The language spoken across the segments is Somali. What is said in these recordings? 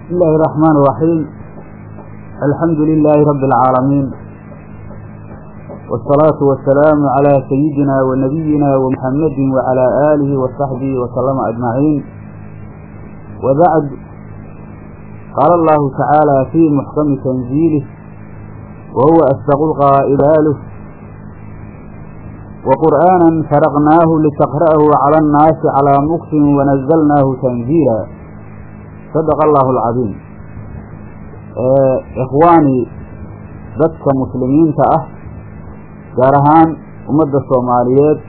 بسم الله الرحمن الرحيم الحمد لله رب العالمين والصلاة والسلام على سيدنا ونبينا ومحمد وعلى آله وصحبه وسلم أجمعين وبعد قال الله تعالى في محكم تنزيله وهو أصدق القائلاله وقرآنا فرقناه لتقرأه على الناس على مكس ونزلناه تنزيلا صدق الله العظيم إخواني dadka muslimiinta ah gaar ahaan ummadda soomaaliyeed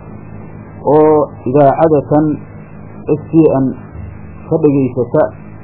oo idaacadatan s t n ka dhegaysata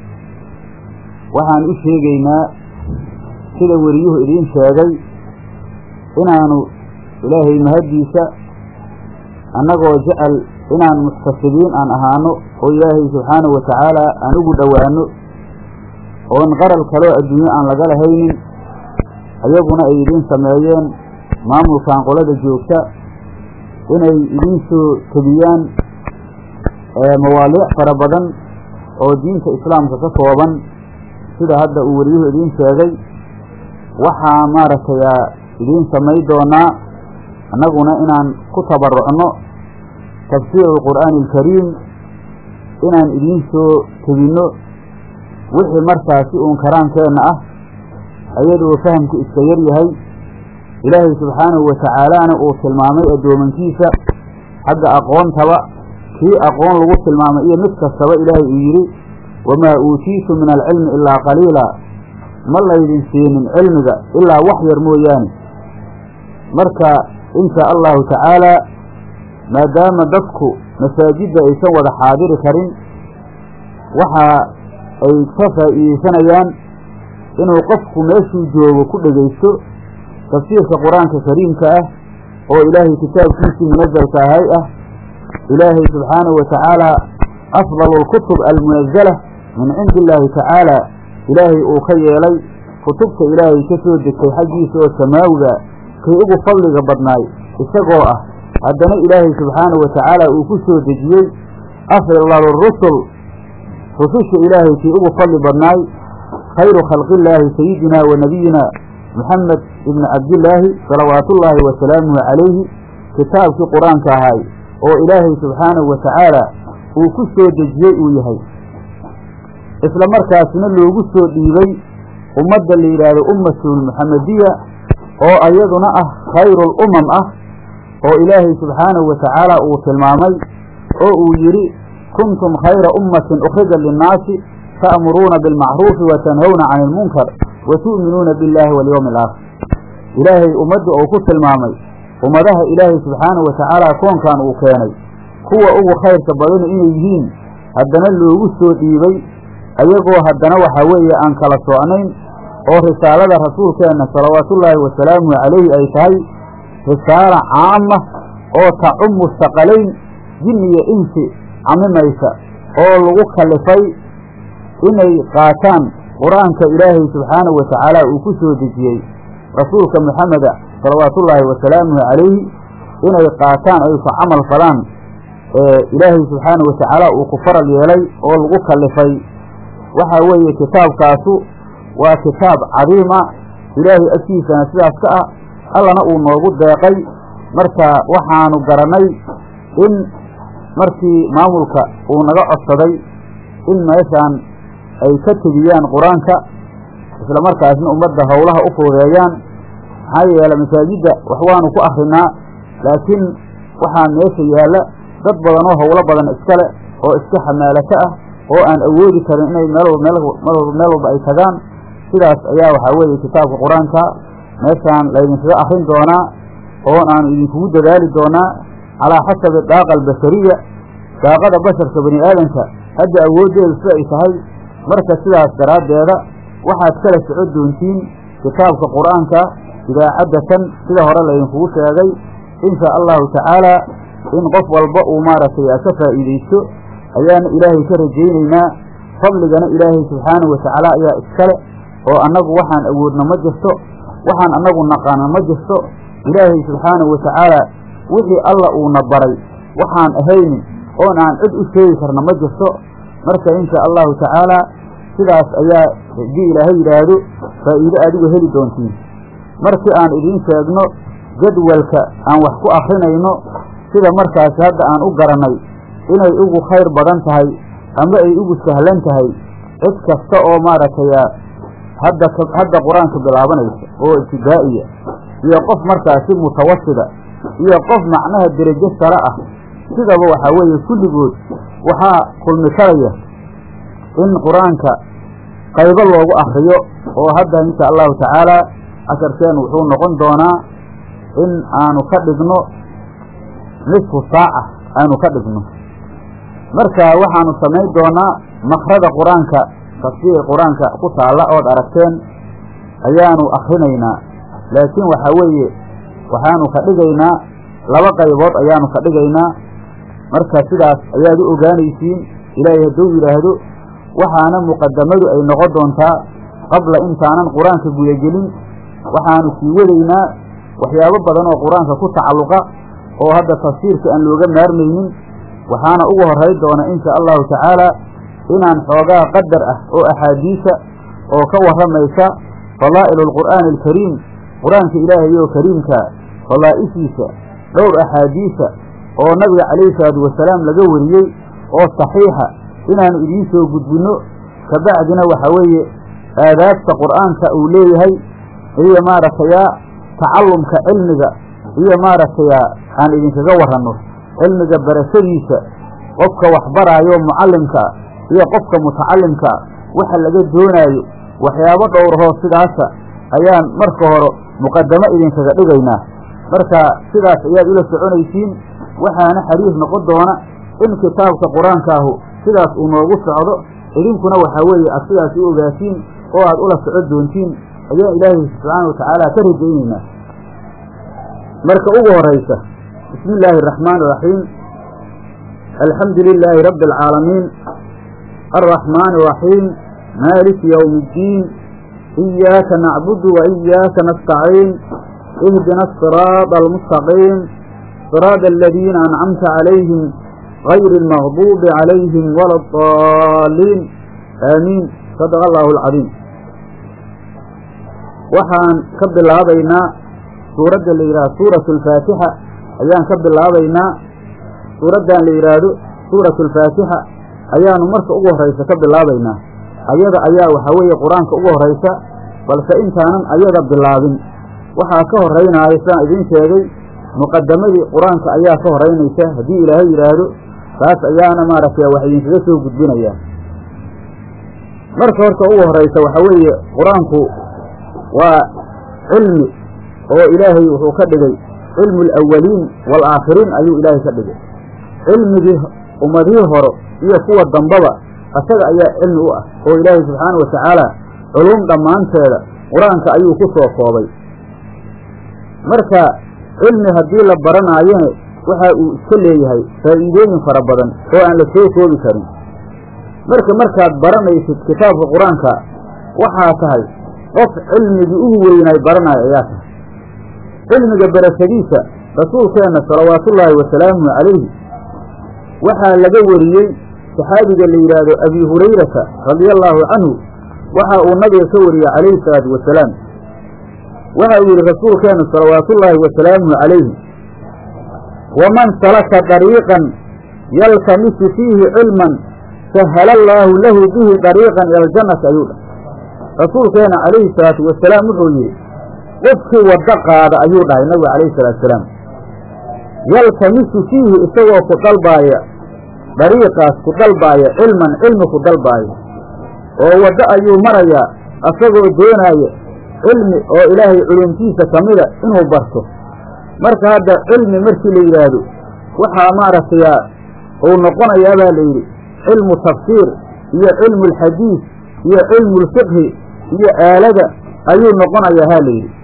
waxaan u sheegaynaa sida weriyuhu idiin sheegay inaanu ilaahay mahaddiisa annagoo jecel inaan muxtasibiin aan ahaano oo ilaahay subxaanahu wa tacaala aan ugu dhowaano oon qaral kaloo adduunyo aan laga lahaynin ayaguna ay idiin sameeyeen maamulkan qolada joogta inay idiin soo tebiyaan mawaaliic fara badan oo diinta islaamka ka kooban sida hadda uu weriyuhu idiin sheegay waxaa maaragtay idiin samay doonaa annaguna inaan ku tabarucno tafsiiru alqur'aani alkariim inaan idiin soo tebinno wixii markaasi uun karaankeenna ah ayadoo fahamku iska yar yahay ilaahay subxaanahu wa tacaalaana uu tilmaamay addoomankiisa xagga aqoontaba kii aqoon lagu tilmaamay iyo mid kastaba ilaahay uu yidhi wamaa uutiitu min alcilmi ilaa qaliila ma laydin siinin cilmiga ilaa wax yar mooyaane marka insha allahu tacaalaa maadaama dadku masaajidda aysan wada xaadiri karin waxa ay ka faa'iideysanayaan inuu qofku meeshuu joogo ku dhegaysto tafsiirka qur-aanka kariimka ah oo ilaahay kitaabkiisii munasalka ahay ah ilaahay subxaanahu wa tacaala afdalu alkutub almunazala min cindi illaahi tacaala ilaahay uu ka yeelay kutubta ilaahay ka soo degtay xaggiisa oo samaawiga kay ugu fadliga badnaay isagoo ah haddana ilaahay subxaanahu wa tacaala uu ku soo dejiyey afdalu rusul rususha ilaahay kii ugu fadli badnaay khayru khalqillaahi sayidina wa nabiyina moxamed ibni cabdillaahi salawaatullaahi wa salaamuhu calayhi kitaabkii qur-aanka ahay oo ilaahay subxaanahu wa tacaala uu ku soo dejiyey uu yahay isla markaasna loogu soo dhiibay ummadda la yidhaahdo ummatul muxamediya oo ayaduna ah khayrul umam ah oo ilaahay subxaanahu wa tacaala uu tilmaamay oo uu yidhi kuntum khayra ummatin ukhrijat linnaasi ta'muruuna bilmacruufi wa tanhawna cani ilmunkar wa tu'minuuna billaahi walyowmi alaakhir ilaahay ummadda uu ku tilmaamay ummadaha ilaahay subxaanahu wa tacaala koonkan uu keenay kuwa ugu khayrka badanu inay yihiin haddana loogu soo dhiibay ayagoo haddana waxaa weeye aan kala socnayn oo risaalada rasuulkeenna salawaatullaahi wasalaamuhu calayhi ay tahay risaala caama oo tacumu saqalayn jin iyo insi camimaysa oo lagu kallifay inay qaataan qur-aanka ilaahay subxaanahu wa tacaala uu ku soo dejiyey rasuulka moxameda salawaatullaahi wasalaamuhu calayhi inay qaataan ay ku camal falaan ilaahay subxaanahu wa tacaala uu ku faral yeelay oo lagu kallifay waxaa weeye kitaabkaasu waa kitaab cadiim ah ilaahay agtiisana sidaas ka ah allana uu noogu deeqay marka waxaanu garannay in markii maamulka uu naga codsaday in meeshaan ay ka tegiyaan qur-aanka isla markaasna ummadda howlaha u fuudeeyaan maxaa yeele masaajidda wax waanu ku akrinaa laakiin waxaa meesha yaalla dad badan oo howlo badan iskale oo iska xamaalato ah oo aan awoodi karin inay meel meel walba ay tagaan sidaas ayaa waxaa weeye kitaabka qur-aanka meeshaan laydinkaga akrin doonaa oon aanu idinkugu dadaali doonaa calaa xasabi daaqa albashariya daaqada basharka bani aadamka hadda awooddeeda sida ay tahay marka sidaas daraaddeeda waxaad kala soco doontiin kitaabka qur-aanka idaacaddatan sida hore laydinkugu sheegay insha allahu tacaalaa in qof walba uu maaragtay ka faa'iidaysto ayaana ilaahay ka rajaynaynaa fadligana ilaahay subxaanahu wa tacaala ayaa iskale oo annagu waxaan awoodna ma jirto waxaan annagu naqaana ma jirto ilaahay subxaanahu wa tacaala wixii alla uuna baray waxaan ahaynin oon aan cid u sheegi karna ma jirto marka insha allahu tacaala sidaas ayaa haddii ilaahay yidhaahdo faa'iido adigu heli doontiin markii aan idiin sheegno jadwalka aan wax ku akrinayno sida markaasi hadda aan u garannay inay ugu khayr badan tahay ama ay ugu sahlan tahay cid kasta oo maaragtay hadda hadda qur-aanka bilaabanaysa oo ibtidaa'iya iyo qof markaasi mutawasida iyo qof macnaha derajo sare ah sidaba waxaa weeye kulligood waxaa kulmi karaya in qur-aanka qaybo loogu akriyo oo hadda insha allahu tacaala casharkeenu wuxuu noqon doonaa in aanu ka dhigno nisfu saaca aanu ka dhigno marka waxaanu samayn doonaa makrada qur-aanka tafsiir qur-aanka ku taalla ood aragteen ayaanu akrinaynaa laakiin waxaa weeye waxaanu ka dhigaynaa laba qaybood ayaanu ka dhigaynaa marka sidaas ayaad u ogaanaysiin ilaahay hadduu yidhaahdo waxaana muqadamadu ay noqon doontaa qabla intaanan qur-aanka gudagelin waxaanu sii wadaynaa waxyaabo badan oo qur-aanka ku tacalluqa oo hadda tafsiirka aan looga maarmaynin waxaana ugu horray doona insha allahu tacaala inaan xoogaa qadar ah oo axaadiisa oo ka warramaysa fadaa'ilu alqur'aani alkariim qur-aanka ilaahay oo kariimka fadaa'ishiisa dhowr axaadiisa oo nabiga calayhi salaatu wasalaam laga wariyey oo saxiixa inaanu idiin soo gudbinno kabacdina waxaa weeye aadaabta qur'aanka uu leeyahay iyo maaragtaya tacallumka cilmiga iyo maaragtaya aan idinkaga warranno cilmiga barashadiisa qofka waxbaraayo mucallimkaa iyo qofka mutacallimkaa waxa laga doonaayo waxyaabo dhowrahoo sidaasa ayaan marka hore muqadamo idinkaga dhigaynaa marka sidaas ayaad ula soconaysiin waxaana xariif noqon doona in kitaabka qur-aankaahu sidaas uu noogu socdo idinkuna waxaa weeye aad sidaas u ogaatiin oo aad ula socon doontiin ayaan ilaahay subxaana wa tacaala ka rajaynaynaa marka ugu horaysa bismi illaahi araxmaan iraxiim alxamdu lilaahi rabbi alcaalamiin alraxmaani iraxiim maaliki yowmi iddiin iyaaka nacbudu wa iyaaka nastaciin ihdina asiraada almustaqiim siraada aladiina ancamta calayhim gayri almagduubi calayhim wala addaaliin aamiin sadaqa allahu alcadiim waxaan ka bilaabaynaa suuradda la yidhahdo suuratu alfaatixa ayaan ka bilaabaynaa suuraddan la yidhaahdo suuratu alfaatixa ayaanu marka ugu horraysa ka bilaabaynaa ayada ayaa waxaa weeye qur-aanka ugu horraysa balse intaanan ayada bilaabin waxaa ka horraynaaya sidaan idiin sheegay muqadamadii qur-aanka ayaa ka horraynaysa haddii ilaahay yidhaahdo taas ayaana maaragtay wax idinkaga soo gudbinayaa marka horta ugu horraysa waxaa weeye qur-aanku waa cilmi oo ilaahay wuxuu ka dhigay cilmu alawaliin waalaakhiriin ayuu ilaahay ka dhigay cilmigii ummadihii hore iyo kuwa dambaba asaga ayaa cilmi u ah oo ilaahay subxaana wa tacaala culuum dhammaanteeda qur-aanka ayuu ku soo koobay marka cilmi haddii la baranaayone waxa uu iska leeyahay faa'iidooyin fara badan oo aan la soo koobi karin marka markaad baranaysid kitaabka qur-aanka waxaa tahay qof cilmigii ugu weynaay baranayo ayaa tahay cilmiga barashadiisa rasuulkeenna salawaatullaahi wasalaamuhu calayhi waxaa laga wariyey saxaabiga la yidhaahdo abi hurayrata radia allaahu canhu waxa uu nabiga ka wariyey calayhi salaatu wasalaam waxa uu yidhi rasuulkeennu salawaatullaahi wasalaamuhu calayhi waman salaka dariiqan yaltamisu fiihi cilman sahala allaahu lahu bihi dariiqan ila aljannati ayuu dhah rasuulkeena calayhi salaatu wasalaam wuxuu yidhi qofkii waddo qaada ayuu dhahay nabiga calayhi salaatu wasalaam yaltamisu fiihi isagoo ku dalbaaya dariiqaas ku dalbaaya cilman cilmi ku dalbaaya oo waddo ayuu marayaa asagoo doonaaya cilmi oo ilaahay culumtiisa ka mida inuu barto marka hadda cilmi markii la yidhaahdo waxaa maaragtay uu noqonayaa baa la yidhi cilmu tafsiir iyo cilmu alxadiis iyo cilmu lfiqhi iyo aalada ayuu noqonayaa ha la yidhi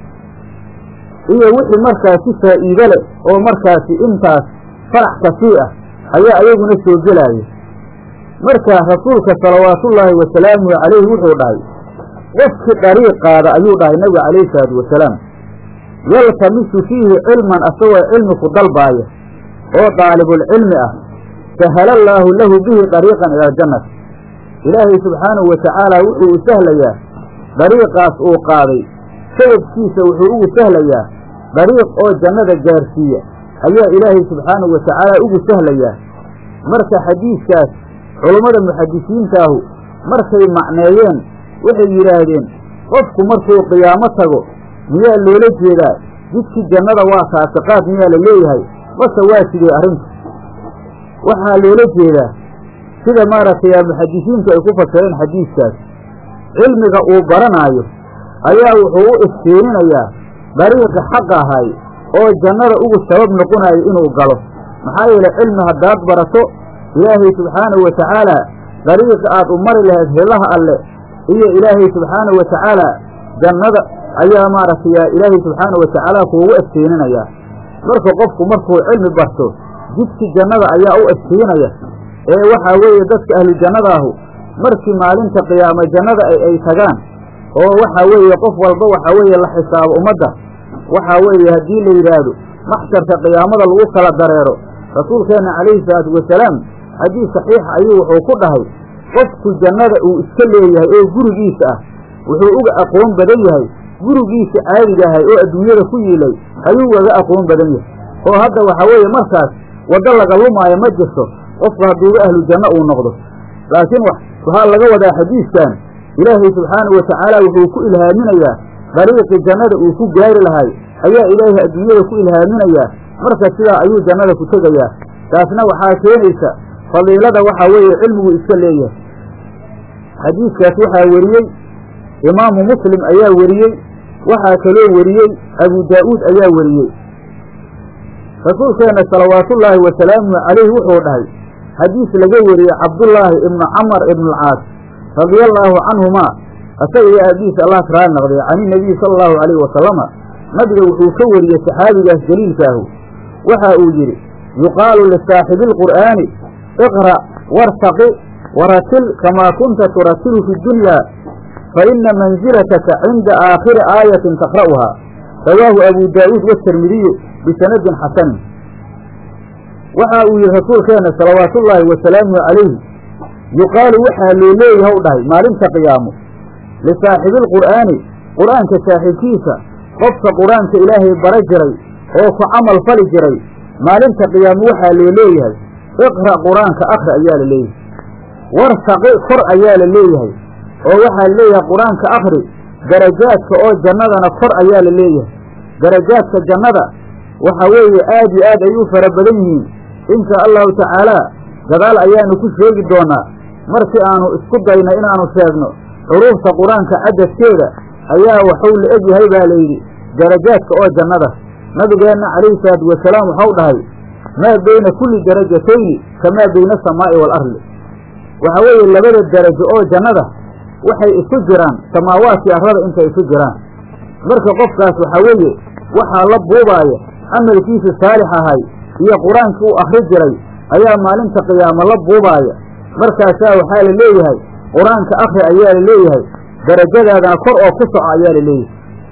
iyo wixii markaasi faa'iide leh oo markaasi intaas farax kasii ah ayaa ayaguna soo gelaya marka rasuulka salawaatullaahi wasalaamuhu calayhi wuxuu dhahay qofkii dariiq qaada ayuu dhahay nabiga calayhi salaatu wasalaam yaltamisu fiihi cilman asagoo cilmi ku dalbaaya oo daalibulcilmi ah sahala allaahu lahu bihi dariiqan ila aljannati ilaahay subxaanahu wa tacaala wuxuu u sahlayaa dariiqaas uu qaaday sababkiisa wuxuu ugu sahlayaa dariiq oo jannada gaarsiiya ayaa ilaahay subxaanahu wa tacaala ugu sahlayaa marka xadiidkaas culummada muxadisiintaahu markay macneeyeen waxay yidhaahdeen qofku markuu qiyaamo tago miyaa loola jeedaa jidkii jannada waa kaasiqaad miyaa la leeyahay base waa sidee arrintu waxaa loola jeedaa sida maaragtay muxadisiintu ay ku fasireen xadiidkaas cilmiga uu baranaayo ayaa wuxuu u iftiininayaa dariiqi xaq ahay oo jannada ugu sabab noqonayo inuu galo maxaa yeele cilmi haddaad barato ilaahay subxaanahu wa tacaala dariiqi aad u mari lahayd hellaha alle iyo ilaahay subxaanahu wa tacaala jannada ayaa maaragtay ilaahay subxaanahu wa tacaala kuugu iftiininayaa marka qofku markuu cilmi barto jidki jannada ayaa u iftiinaya ee waxaa weeye dadka ahlu jannadaahu markii maalinta qiyaama jannada ay tagaan oo waxaa weeye qof walba waxaa weeye la xisaabo ummadda waxaa weeye haddii la yidhaahdo maxsharka qiyaamada lagu kala dareero rasuulkeenna calayhi salaatu wasalaam xadiis saxiixa ayuu wuxuu ku dhahay qofku jannada uu iska leeyahay oo gurigiisa ah wuxuu uga aqoon badan yahay gurigiisa caadiga ahay oo adduunyada ku yiilay ayuu ugaga aqoon badan yahay oo hadda waxaa weeye markaas waddo laga lumaayo ma jirto qofku hadduuba ahlu janno uu noqdo laakiin waxaa laga wadaa xadiiskan ilaahay subxaanahu wa tacaala wuxuu ku ilhaaminayaa dariiqii jannada uu ku gaari lahay ayaa ilaahay adduunyada ku ilhaaminayaa marka sidaa ayuu jannada ku tegayaa taasna waxaa keenaysa fadiilada waxaa weeye cilmigu iska leeyahay xadiiskaas waxaa weriyey imaamu muslim ayaa weriyey waxaa kaloo weriyey abu daa'uud ayaa weriyey rasuulkeenna salawaatullaahi wasalaamuhu calayhi wuxuu dhahay xadiis laga weriyey cabdullaahi ibnu camar ibnualcaas radia allaahu canhumaa asaga iyo aabihiisa allah karaali noqday can inabiyi sala allahu calayhi wasalama nabiga wuxuu ka weriyey saxaabigaas jaliilkaahu waxa uu yidhi yuqaalu lisaaxibi alqur'aani iqra' wartaqi waratil kamaa kunta turatilu fi dunyaa fa ina manzilataka cinda aakhiri aayatin taqra'uhaa rawaahu abu daa'uud watirmidiyu bisanadin xasanin waxa uu yidhi rasuulkeenna salawaatullaahi wasalaamuhu calayhi yuqaalu waxaa loo leeyahaw dhahay maalinta qiyaamo lisaaxibi alqur'aani qur'aanka saaxiibkiisa qofka qur-aanka ilaahay bara jiray oo ku camal fali jiray maalinta qiyaamo waxaa loo leeyahay iqra' qur-aanka akhri ayaa la leeyahay wartaqi kor ayaa la leeyahay oo waxaa la leeyahay qur-aanka akhri darajaadka oo jannadana kor ayaa la leeyahay darajaadka jannada waxaa weeye aad iyo aad ay u fara badan yihiin insha allahu tacaalaa gadaal ayaanu ku sheegi doonaa markii aanu isku dayna inaanu sheegno xuruufta qur-aanka cadadkeeda ayaa waxuu la eg yahay baa layidhi darajaadka oo jannada nabigeenna calayhi salaatu wasalaam waxau dhahay maa beyna kulli darajatayni kamaa beyna asamaa'i waalardi waxaa weeye labada darajo oo jannada waxay isu jiraan samaawaadkii arrada intay isu jiraan marka qofkaas waxaa weeye waxaa la buubaaya camalkiisa saalix ahay iyo qur-aankii uu akhri jiray ayaa maalinta qiyaamo la buubaaya markaasaa waxaa la leeyahay qur-aanka akhri ayaa la leeyahay darajadaadana kor oo ku soco ayaa la leeyahay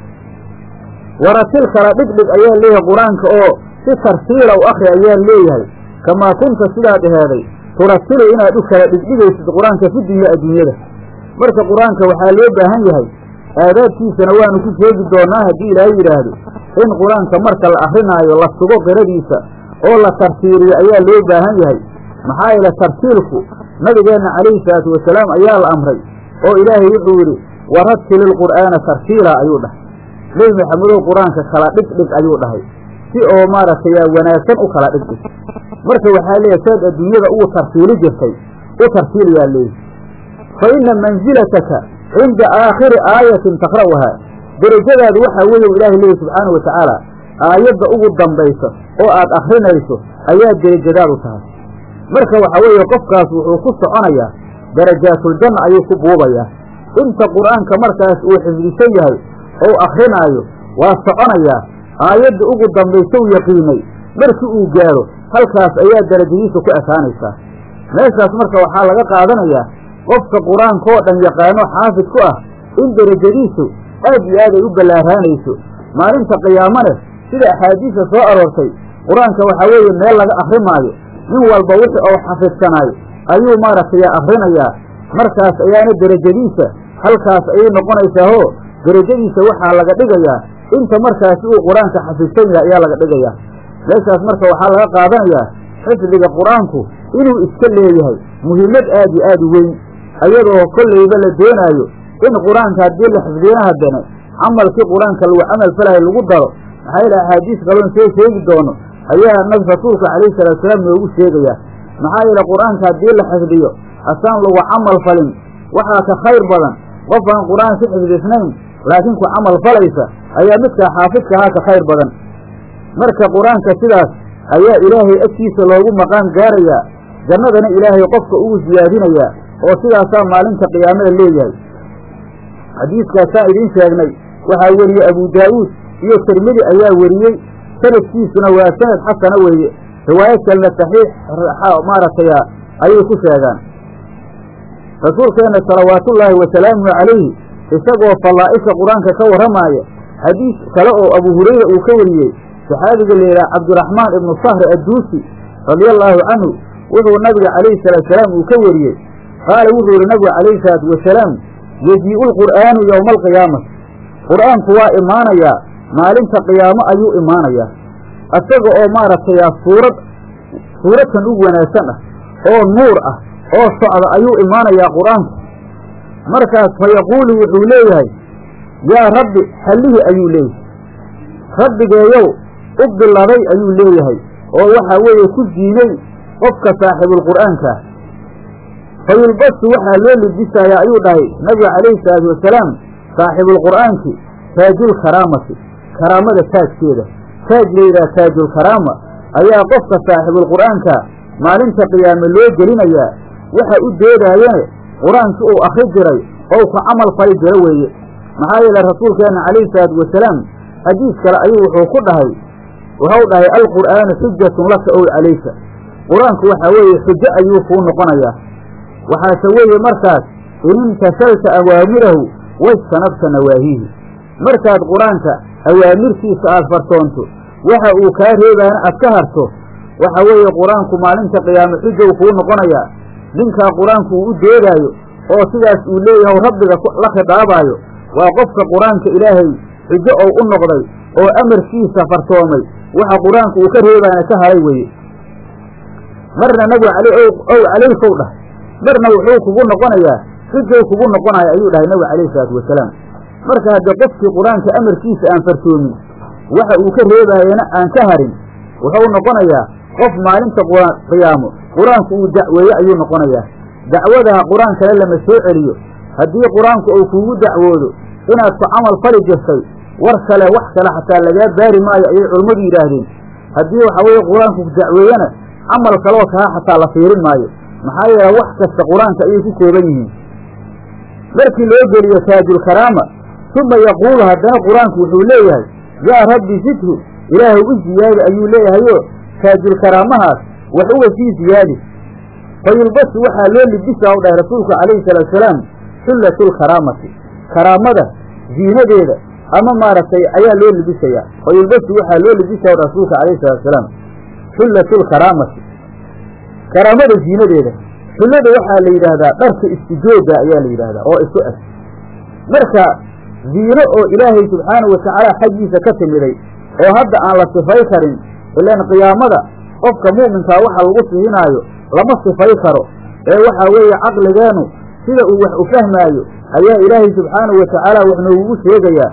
waratil kala dhigdhig ayaa leeyahay qur-aanka oo si tartiila u akhri ayaa leeyahay kamaa kunta sidaad aheeday turatilu inaad u kala dhigdhigaysid qur-aanka fi dunya adduunyada marka qur-aanka waxaa loo baahan yahay aadaabkiisana waanu ku sheegi doonaa haddii ilaahay yidhaahdo in qur-aanka marka la akrinaayo la sugo qiradiisa oo la tartiiliyo ayaa loo baahan yahay maxaa yeele tartiilku nabigeenna calayhi salaatu wasalaam ayaa la amray oo ilaahay wuxuu yidhi waratili ilqur'aana tartiila ayuu dhahay nebi maxamedow qur-aanka kala dhigdhig ayuu dhahay si oo maaragtay wanaagsan u kala dhigdhig marka waxaa leeyahay saad adduunyada ugu tartiili jirtay u tartiiliyaa leeyahy fa ina manzilataka cinda aakhiri aayatin taqra'uhaa derajadaadu waxaa weeye ilaahay leeyahy subxaana wa tacaala aayadda ugu dambaysa oo aad akrinayso ayaa derajadaadu tahay marka waxaa weeye qofkaas wuxuu ku soconayaa darajaatuljanna ayuu ku buubayaa inta qur'aanka markaas uu xifdisan yahay ou akrinaayo waa soconayaa aayadda ugu dambaysa u yaqiinay markii uu gaaro halkaas ayaa derajadiisa ku ekaanaysaa meeshaas marka waxaa laga qaadanayaa qofka qur-aanka oo dhan yaqaano xaafid ku ah in derajadiisu aad iyo aad ay u ballaaraanayso maalinta qiyaamane sida axaadiista soo aroortay qur-aanka waxaa weeye meel laga akri maayo nin walba wixii ou xafidsanaayo ayuu maaragtay akrinayaa markaas ayaana derajadiisa halkaas ayay noqonaysaahoo derajadiisa waxaa laga dhigayaa inta markaasi uu qur-aanka xafidsan yahay ayaa laga dhigayaa meeshaas marka waxaa laga qaadanayaa xifdiga qur-aanku inuu iska leeyahay muhiimad aad iyo aad u weyn ayadoo kollayba la doonaayo in qur-aanka haddii la xifdiyana haddana camalkii qur-aanka lagu camal falahay lagu daro maxaa yeele axaadiis kaloon soo sheegi doono ayaa nabi rasuulka calayhi salaatusalaam noogu sheegayaa maxaa yeele qur-aanka haddii la xifdiyo asaan lagu camal falin waxaa ka khayr badan qof aan qur-aan si xifdisnayn laakiin ku camal falaysa ayaa midkaa xaafidka ahaa ka khayr badan marka qur-aanka sidaas ayaa ilaahay agtiisa loogu maqaan gaarayaa jannadana ilaahay qofka ugu siyaadinayaa oo sidaasaa maalinta qiyaamada leeyahay xadiiskaasaan idiin sheegnay waxaa weriyey abu daa'uud iyo tirmidi ayaa weriyey sanadkiisuna waa sanad xasana weeye riwaayad kalena saxiix maaragtay ayay ku sheegaan rasuulkeenna salawaatullaahi wasalaamuhu calayhi isagoo fallaa'isha qur-aanka ka warramaaya xadiis kale oo abu hurayra uu ka wariyey saxaabiga layidhaha cabdiraxmaan ibnu sahri adduusi radia allaahu canhu wuxuu nabiga calayhi salaatusalaam uu ka wariyey qaala wuxuu yihi nabigu calayhi salaatu wasalaam yejii'u lqur'aanu yowma alqiyaamati qur'aanku waa imaanayaa maalinta qiyaamo ayuu imaanayaa isaga oo maaragtay suurad suuradkan u wanaagsan ah oo nuur ah oo socda ayuu imaanayaa qur-aanku markaas fa yaquulu wuxuu leeyahay yaa rabbi hallihi ayuu leeyahay rabbigeeyow u biladay ayuu leeyahay oo waxaa weeye ku diinay qofka saaxibulqur'aanka ah fa yulbasu waxaa loo libisayaa ayuu dhahay nabiga calayhi salaatu wasalaam saaxibulqur'aanki taajulkaraamati karaamada taajkeeda taaj layidhaha taajulkaraama ayaa qofka saaxibulqur'aanka maalinta qiyaame loo gelinayaa waxa u doodaayane qur-aankii uu akhri jiray oo ku camal fali jiro weeye maxaa yeele rasuulkeenna calayhi salaatu wasalaam xadiis kale ayuu wuxuu ku dhahay wuxuu dhahay alqur'aanu xujatun laka ow calayka qur-aanku waxaa weeye xujo ayuu kuu noqonayaa waxaase weeye markaas in imtasalta awaamirahu wajtanabta nawaahihi markaad qur-aanka awaamirtiisa aad fartoonto waxa uu kaa reebaana aad ka harto waxa weeye qur-aanku maalinta qiyaame xujow kuu noqonayaa ninkaa qur-aanku uu u doodaayo oo sidaas uu leeyahay rabbiga la khidaabaayo waa qofka qur-aanka ilaahay xujo ou u noqday oo amarkiisa fartoomay waxa qur-aanku uu ka reebaana ka haray weye marna nabigu ow calaykow dhah marna wuxuu kugu noqonayaa xujow kugu noqonaya ayuu dhahay nabigu calayhi salaatu wasalaam marka haddii qofkii qur-aanka amarkiisa aan fartoomin waxa uu ka reebaayana aan ka harin wuxuu noqonayaa qof maalinta qiyaamo qur-aanku uu dacweeye ayuu noqonayaa dacwadaha qur-aankale lama soo celiyo haddii qur-aanku uu kuugu dacwoodo inaad ku camal fali jirtay war kale wax kale xataa lagaa baari maayo ayay culummadu yidhaahdeen haddii waxa weeye qur-aanku dacweeyena camal kaloo kaha xataa la fiirin maayo maxaa yeele wax kasta qur-aanka ayay ku kooban yihiin markii loo geliyo taajulkaraama uma yaquulu haddana qur-aanku wuxuu leeyahay yaa rabbi zidhu ilaahay u ziyaadi ayuu leeyahayo taajulkaraamahaas wax uga sii ziyaadi fa yulbasu waxaa loo libisaa u dhahay rasuulku calayhi salaatuasalaam xullatulkaraamati karaamada ziinadeeda ama maaragtay ayaa loo libisayaa fa yulbasu waxaa loo libisaa u dhahay rasuulka calayhi salaatusalaam xullatulkaraamati karaamada ziinadeeda xullada waxaa la yidhaahdaa dharka istijooga ayaa la yidhaahdaa oo isu eg marka ziino oo ilaahay subxaanahu watacaala xaggiisa ka timiday oo hadda aan la sifay karin ilaan qiyaamada qofka mu'minkaa waxa lagu sihinaayo lama sifay karo ee waxaa weeye caqligeennu sida uu wax u fahmaayo ayaa ilaahay subxaanahu watacaala wax noogugu sheegayaa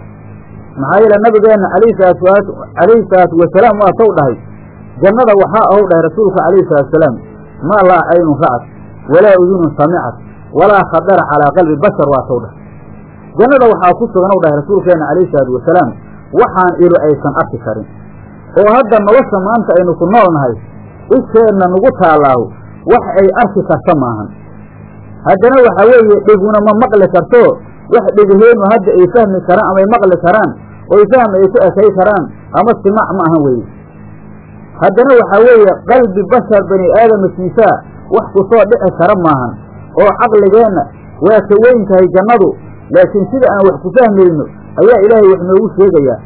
maxaa yeele nabigeenna calayhi salaatu wasalaam waa tow dhahay jannada waxaa ahu dhahay rasuulka calayhi salaatusalaam maa laa caynun ra'at walaa udunun samicat walaa khadara calaa qalbi bashar waa tow dhahay jannada waxaa ku sugan u dhahay rasuulkeenna calayhi salaatu wasalaam waxaan ilu aysan arki karin oo hadda nolosha maanta aynu ku nool nahay isheenna nugu taallaahu wax ay arki karta maahan haddana waxaa weeye dheguna ma maqli karto wax dhegaheennu hadda ay fahmi karaan amay maqli karaan oy fahm ay ku ekay karaan ama simac ma ahan weeye haddana waxaa weeye qalbi bashar bani aadamkiisaa wax ku soo dhici kara maahan oo caqligeenna waa ka weyn tahay jannadu laakiin sida aan wax ku fahmayno ayaa ilaahay wax noogu sheegayaa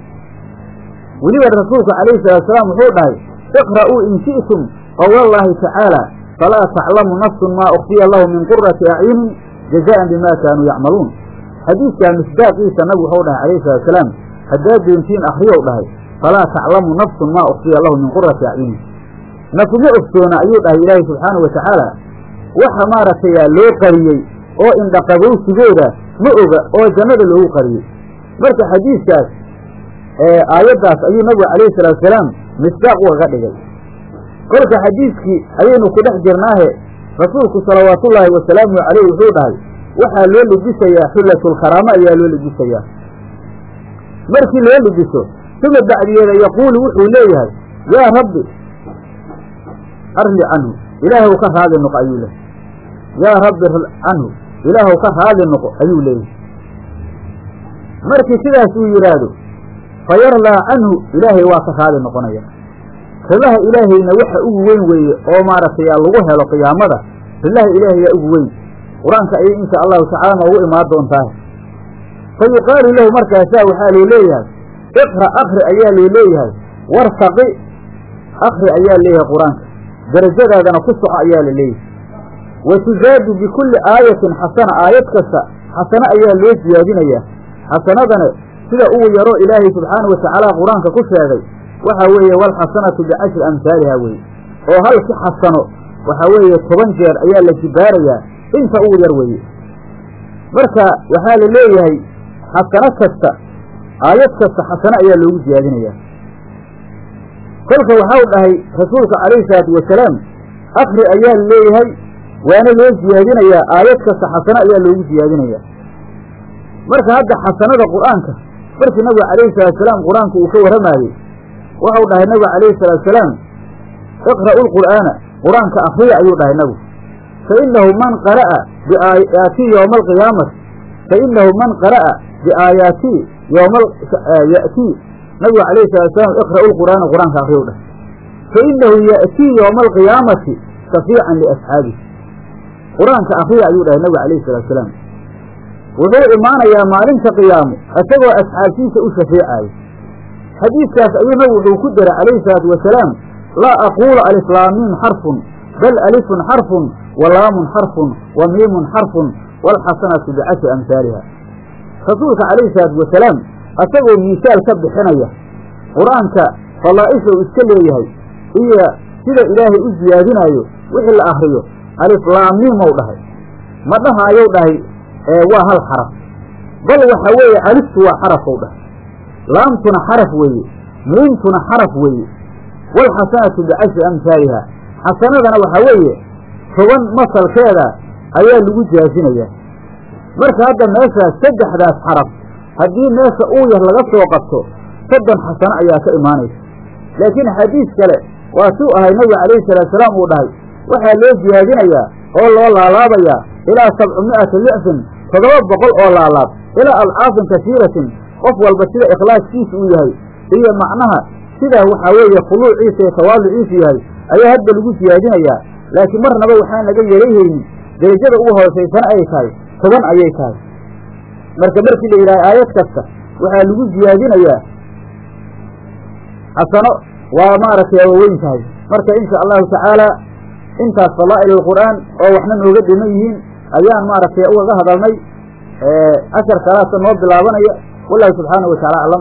weliba rasuulku calayhi salaatusalaam wuxuu dhahay iqra'uu in shi'tum qowlallaahi tacaala falaa taclamu nafsun maa ukfiya lahu min qurati acyunin jazaan bima kaanuu yacmaluun xadiidkaa misdaaqiisa nabigu waxau dhahay calayhi salatusalaam haddaad doontiin akriyow dhahay falaa taclamu nafsun maa ukfiya lahu min qurati acyunin nafuma ogsoona ayuu dhahay ilaahay subxaanau watacaala waxa maaragtay loo qariyey oo indhaqabowsigooda ma oga oo jannada loogu qariyey marka xadiidkaas aayaddaas ayuu nabigu calayhi salaatusalaam misdaaq ugaga dhigay kolka xadiidkii ayaynu ku dhex jirnaahe rasuulku salawaatullaahi wasalaamu caleyh wuxuu dhahay waxaa loo libisayaa xullatulkaraamo ayaa loo libisayaa markii loo libiso uma bacdiyeeda yaquulu wuxuu leeyahay yaa rabbi arli canhu ilaahw ka raadi noqo ayuu leeyahy yaa rabbi canhu ilaahw ka raadi noqo ayuu leeyahay markii sidaas uu yidhaahdo fa yarlaa canhu ilaahay waa ka raadi noqonaya rilaha ilaahayna waxa ugu weyn weeye oo maaragtay lagu helo qiyaamada rilaha ilaahayaa ugu weyn qur-aanka ayay insha allahu tacaala noogu imaan doontaa fa yuqaalu lahu markaasaa waxaa loo leeyahay iqra akri ayaa loo leeyahay wartaqi akri ayaa leeyahay qur-aanka darajadaadana ku soco ayaa la leeyahay wa tuzaadu bikulli aayatin xasana aayad kasta xasano ayaa loo siyaadinayaa xasanadana sida ugu yaro ilaahay subxaana wa tacaala qur-aanka ku sheegay waxa weeye walxasanatu bicashri amhaaliha weye oo halki xasano waxa weeye toban jeer ayaa la jibaarayaa inta ugu yar weeye marka waxaa la leeyahay xasano kasta aayad kasta xasano ayaa loogu siyaadinayaa kolka waxau dhahay rasuulka calayhi salaatu wasalaam akri ayaa la leeyahay waana loo siyaadinayaa aayad kasta xasano ayaa loogu siyaadinayaa marka hadda xasanada qur'aanka markii nabiga calayhi salaatusalaam qur-aanka uu ka warramaayey waxau dhahay nabigu calayhi salaatusalaam iqra'u lqur'aana qur-aanka akriya ayuu dhahay nabigu fa inahu man qara'a biaayaatii yowma alqiyaamati fa inahu man qara'a biaayaatii yowma ya'tii nabigu calayhi salaatusalaam iqra'u lqur'aana qur-aanka akriya u dhahay fa inahu ya'tii yowma alqiyaamati shafiican liasxaabihi qur-aanka akriya ayuu dhahay nabigu calayhi salaatusalaam wuxuu imaanayaa maalinta qiyaamo isagoo asxaabtiisa u shafeecaayo xadiidkaas ayuu nabigu wuxuu ku daray calayhi salaatu wasalaam laa aquulu alislaamiin xarfun bal alifun xarfun wa laamun xarfun wa miimun xarfun waalxasanatu bicashri amhaaliha rasuulka calayhi salaatu wasalaam isagoo miisaal ka bixinaya qur-aanka fadaa'isha uu iska leeyahay iyo sida ilaahay u siyaadinaayo wixii la akriyo aliflaamiimow dhahay ma dhahaayou dhahay waa hal xaraf bal waxa weeye aliftu waa xarafow dhahay laamtuna xaraf weeye miimtuna xaraf weeye waalxasanatu bicashri amhaaliha xasanadana waxaa weeye toban masalkeeda ayaa lagu jaasinayaa marka hadda meeshaas saddexdaas xaraf haddii meesha uu yar laga soo qabto soddon xasano ayaa ka imaanaysa laakiin xadiis kale waa suu ahay nabiga calayhi salaatusalaam uu dhahay waxaa loo siyaadinayaa oo loo laalaabayaa ilaa sabcumi'ati dicfin toddoba boqol oo laalaab ilaa alcaafin kasiiratin qof walba sida ikhlaaskiisa uu yahay iyo macnaha sidaa waxaa weeye khuluuciisa iyo tawaaduciisu yahay ayaa hadda lagu siyaadinayaa laakiin marnaba waxaan laga yelayhaynin derajada ugu hoosaysana ay tahay toban ayay tahay marka markii la yidhaha aayad kasta waxaa lagu siyaadinayaa xasano waa maaragtay waaweyn tahay marka insha allahu tacaala intaas fadaa'il alqur'aan oo waxna nooga dhiman yihiin ayaan maaragtay ugaga hadalnay cashar kalaasa noo bilaabanaya wallahu subxaanahu wa tacala aclam